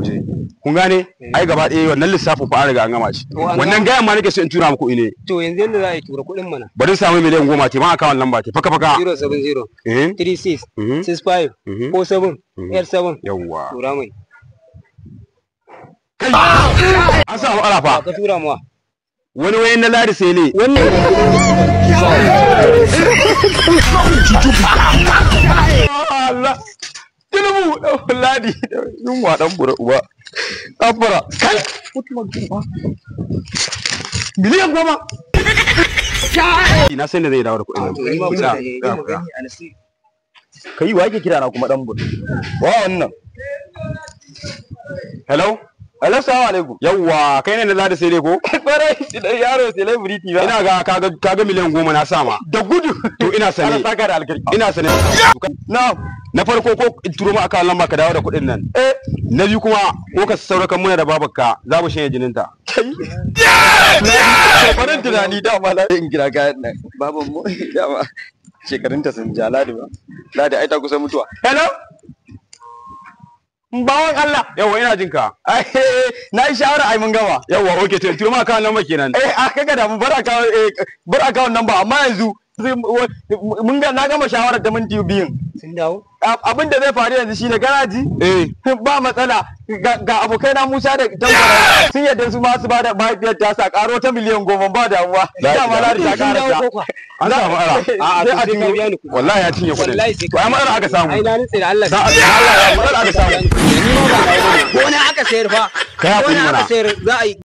je kun gane ai gaba ɗaya wannan lissafin fa an riga an gama shi To, an wannan gama. gayan ma nake so in tura muku ne to yanzu yanda za a yi tura kuɗin mana bari in samu miliyan goma te ma akawun lamba te faka faka 070 eh 36 mhm, 65 mhm. 47 Mhm. 87 yawwa tura mai kai an samu arafa ka tura mawa wani wayan na ladi sai ne wannan Allah Tinubu dan ladi yunwa dan bura uba afara kai miliyan goma na san da zai dawo da kuɗin nan kai wa yake kira na kuma dan bur wa wannan hello hello assalamu alaikum yawwa kai ne na ladi sai ne ko bare idan yaro celebrity ba ina ga kaga kaga miliyan goma na sama da gudu to ina sane Allah saka da alkhairi ina sane na na farko ko in turo ma akawun lamba ka dawo da kuɗin nan eh na biyu kuma ko ka saurakan muna da babarka za mu shanye jininta kai barin tunani dama na in kira kayan nan baban mu dama shekarunta sun ja ladi ba ladi ai ta kusa mutuwa hello bawan Allah yawa ina jin ka ai na yi shawara ai mun gama yawa okay to in turo ma akawun lamba kenan eh a kaga da mu bar akawun eh bar akawun nan ba amma yanzu zai- mun ga na gama shawarar da minti biyun sun dawo Ab- abin da zai faru yanzu shine garaji eh ba matsala ga ga abokai na Musa da Tankwara sun yadda su ma su ba da mahaifiyar ta sa karo ta miliyan goma ba damuwa La dama ilaha na ta sun dawo kara ko kwa an samu ara a a sai a a sai ka biya ni kuɗi wallahi ya cinye kuɗin wallahi sai to ai matsala aka samu ai na nutse da Allah da Allah ya matsala aka samu ni ma ba ko ne aka sayar fa Kai hakuri ko ne mana. aka sayar za a yi